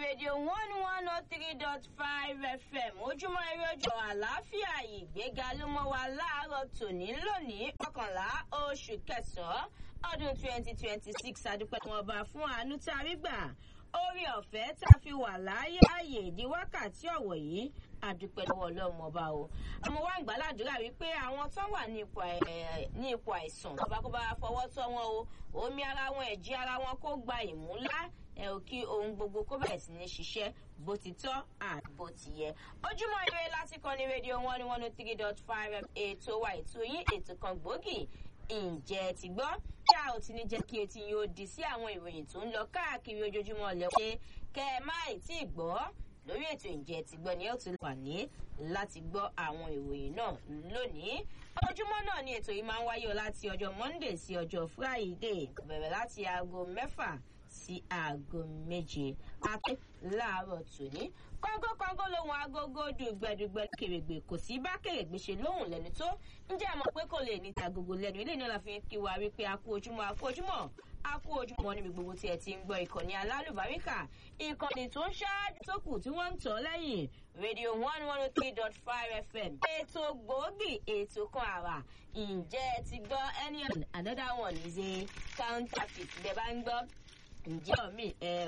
rédíò one one oh three dot five fm ojúmọ́ eré ọjọ́ àlàáfíà ìgbéga ló mọ́ wa láàárọ̀ tòní lónìí ọkànlá oṣù kẹsàn-án ọdún twenty twenty six adúpẹ́ wọn bá fún àánú tá a rí gbà orí ọ̀fẹ́ tá a fi wà láàyè ààyè di wákàtí ọ̀wọ̀ yìí àdúpẹ́ lọ́wọ́ ọlọ́run ọba o àmọ́ wá ń gbàládùúrà wípé àwọn tó wà ní ipò àìsàn tó bá kó bá fọwọ́ tọ́ wọn o omi ara wọn ẹ̀jí ara wọn kó gba ìmúlá ẹ ò kí ohun gbogbo kó bẹ̀rẹ̀ sí ní ṣiṣẹ́ bó ti tọ́ àti bó ti yẹ. ojúmọ́ ire láti kọ́ ní rédíò one one oh three dot five ètò wa ètò yín ètò kan gbòógì ǹjẹ́ ti gbọ́ kí a ò ti ní jẹ́ kí etí yín ó di sí àwọn ìròyìn tó ń lọ káàkiri ojoojúmọ́ lẹ́wọ́ ṣe kẹ́ ẹ má ì tí ì gbọ́ lórí ètò ǹjẹ́ ti gbọ́ ni ẹ ó ti wà ní láti gbọ́ àwọn ìròyìn náà lónìí ojúmọ́ náà ni ètò yìí máa ń wáyé láti ọjọ́ monday sí ọjọ́ friday bẹ̀rẹ̀ láti aago mẹ́fà sí aago méje àti láàárọ̀ tòní kọ́ńgọ́kọ́ńgọ́ lòun agogo dùgbẹ̀dùgbẹ̀ kèrègbè kò sí bá kèrègbè ṣe lóhùn lẹ́nu tó ǹjẹ́ ẹ mọ̀ pé kò lè ní ti agogo lẹ́nu ilé náà la fi kí wa wípé a kú ojúmọ́ a kú ojúmọ́ a kú ojúmọ́ níbi gbogbo tí ẹ ti ń gbọ́ ìkànnì alálùbáríkà ìkànnì tó ń ṣáájú tó kù tí wọ́n ń tọ́ lẹ́yìn rédíò one one oh three dot five fm ètò gbòógì ètò kan àrà ǹjẹ́ ẹ ti gbọ́ any another one is a counterfeit bẹ́ẹ̀ bá ń gbọ́ ǹjẹ́ omi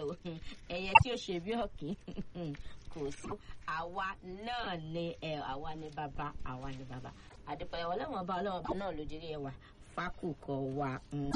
ẹyẹ tí ó ṣe bí ọ̀kín kò sí àwa náà ni àwa ni bàbá àwa ni bàbá àdìpẹ̀lẹ̀ ọlọ́wọ́n ọba ọlọ́wọ́n ọba náà ló dirí ẹwà fákùkọ wa.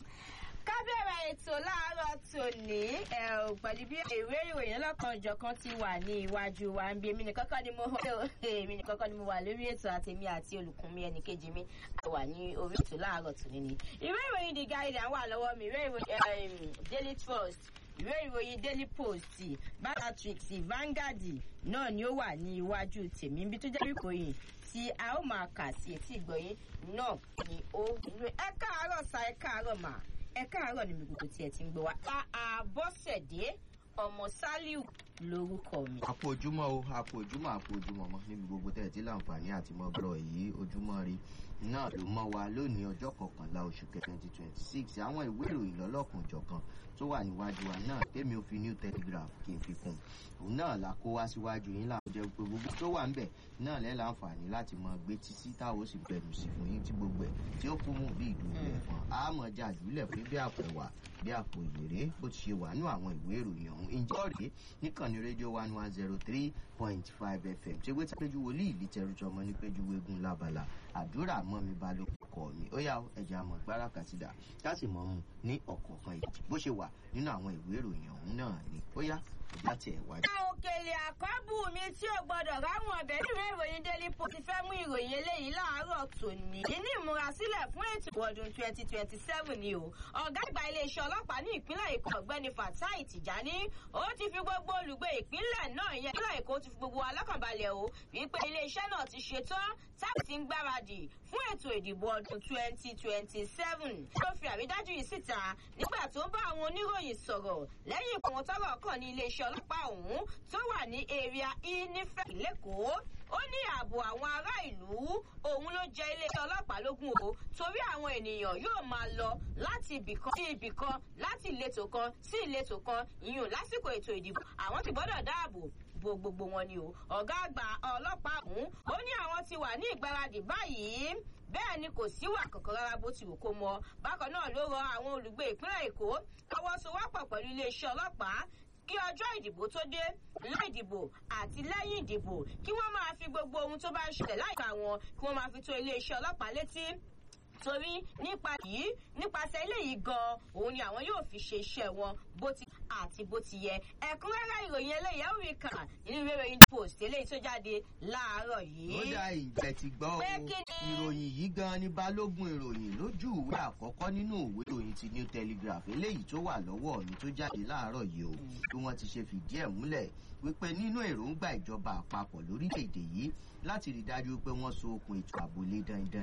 ká bẹ̀rẹ̀ ètò láàárọ̀ tòní pẹ̀lú bí ìwé ìròyìn ọlọ́kan ìjọ̀kan ti wà ní iwájú wa ń bí èmi nìkan kọ́ ni mo èmi nìkan kọ́ ni mo wà lórí ètò àtẹ̀mí àti olùkún mi ẹnìkejì mi wà ní orí ètò láàárọ̀ tòní ni. ìwé ìròyìn the guardian wà lọ́wọ́ mi ìwé ìròyìn daily trust ìwé ìròyìn daily post balatrix vanguard náà ni ó wà ní iwájú tèmi bí tó jẹ́ ìròyìn tí a ó máa kà sí etí ìgbọ̀yìn náà ni ó ẹ káàárọ̀ sa ẹ káàárọ̀ mà ẹ káàárọ̀ ni mi gbogbo tí ẹ ti ń gbọ́ wa. àbọ̀sẹ̀dé ọmọ saliu lorúkọ mi. àpò ojúmọ́ o àpò ojúmọ́ àpò ojúmọ́ mọ́ níbi gbogbo tẹ̀ tí láǹfààní àti mọ́ bọ́rọ̀ yìí ojúmọ́ rí náà ló mọ́ wa lónìí ọjọ́ kọkànlá oṣù twenty twenty six àwọn ìwé ìròyìn lọ́lọ́kùn jọ̀kan tó wà níwájú wa náà tèmi ò fi new telegraph kì í fi kún òun náà la kó wá síwájú yín láwọn jẹ pé gbogbo tó wà ń bẹ̀ náà lẹ́ láǹfààní láti mọ gbé títí táwọn ó sì bẹ̀rù sí fún yín tí gbogbo ẹ̀ tí ó kún mú bí ìdúró ẹ̀fọn àmọ́ jàdúlẹ̀ fún bí àpò ẹ̀wà bí àpò ìwéré bó ti ṣe wà nú àwọn ìwé ìròyìn ọ̀hún ìjọ rèé níkànnì rédíò one one zero three point five fm ṣé wẹ́tí péjú wòlíì ìlítẹ̀rùjọ ọmọ ní péjú wégun lábala àdúrà mọ́ mi bá ló kọ́ mi ó yà ẹ̀jẹ̀ àmọ̀ gbára kàtìdà ká sì mọ̀ mu ní ọ̀kọ̀ọ̀kan ìdí bó ṣe wà nínú àwọn ìwé ìròyìn ọ̀hún náà ni ó yá ẹ̀já tiẹ̀ wájú. òkèlè àkọ́bù mi tí ò gbọ́dọ̀ ráwọn ọ̀bẹ nínú ìròyìn daily post ti fẹ́ mú ìròyìn eléyìí láàárọ̀ tòní. ní ìmúrasílẹ̀ fún ètò ọdún twenty twenty seven ni o ọ̀gá àgbà iléeṣẹ́ ọlọ́pàá ní ìpínlẹ̀ èkó ọ̀gbẹ́ni fatai tìjání ó ti fi gbogbo olùgbé ìpínlẹ̀ náà yẹn ìpínlẹ̀ èkó ti fi gbogbo alákànbalẹ̀ o wípé iléeṣẹ́ náà ti ṣetán táàbì ti ń gbáradì fún ètò ìdìbò ọdún twenty twenty seven ló fi àrídájú yìí síta nígbà tó ń bá àwọn oníròyìn sọ̀rọ̀ lẹ́yìn ìpòwọ́n tọ́rọ̀ kàn ní iléeṣẹ́ ọlọ́pàá ọ̀hún tó wà ní area e nífẹ̀ẹ́ lẹ́kọ̀ọ́ ó ní ààbò àwọn ará ìlú òun ló jẹ iléeṣẹ́ ọlọ́pàá lógún o torí àwọn ènìyàn yóò máa lọ láti ibìkan sí ibìkan láti ìletò kan sí ìletò kan ìyún lásìkò ètò ìdìbò àwọn ti gbọ́dọ̀ dáàbò bo gbogbo wọn ni o ọ̀gá àgbà ọlọ́pàá ọ̀hún ó ní àwọn ti wà ní ìgbáradì báyìí bẹ́ẹ̀ ni kò síwà kankan rárá bó ti wù kó mọ bákan náà ló rọ àwọn olùgbé ìpínlẹ̀ èkó káwọ́sowọ́pọ̀ pẹ̀lú iléeṣẹ́ ọlọ́pàá kí ọjọ́ ìdìbò tó dé láì dìbò àti lẹ́yìn ìdìbò kí wọ́n máa fi gbogbo ohun tó bá ń ṣẹlẹ̀ láìka wọn kí wọ́n máa fi tó iléeṣẹ́ ọlọ́pàá létí torí nípa yìí nípasẹ̀ eléyìí gan òun ni àwọn yóò fi ṣe iṣẹ́ wọn bó ti àti bó ti yẹ ẹ̀kúnrẹ́rẹ́ ìròyìn eléyìí ẹ̀ rí kà nínú ìwé ìròyìn post eléyìí tó jáde láàárọ̀ yìí. ó dá ìjẹ́ ti gbọ́ o ìròyìn yìí gan ni balógun ìròyìn lójú ìwé àkọ́kọ́ nínú ìwé ìròyìn ti new telegraph eléyìí tó wà lọ́wọ́ mi tó jáde láàárọ̀ yìí o bí wọ́n ti ṣe fìdí ẹ̀ múlẹ̀ wípé nínú èròǹgbà ìjọba àpapọ̀ lórílẹ̀‐èdè yìí láti rí dájú pé wọ́n so okùn ètò ààbò lé dandan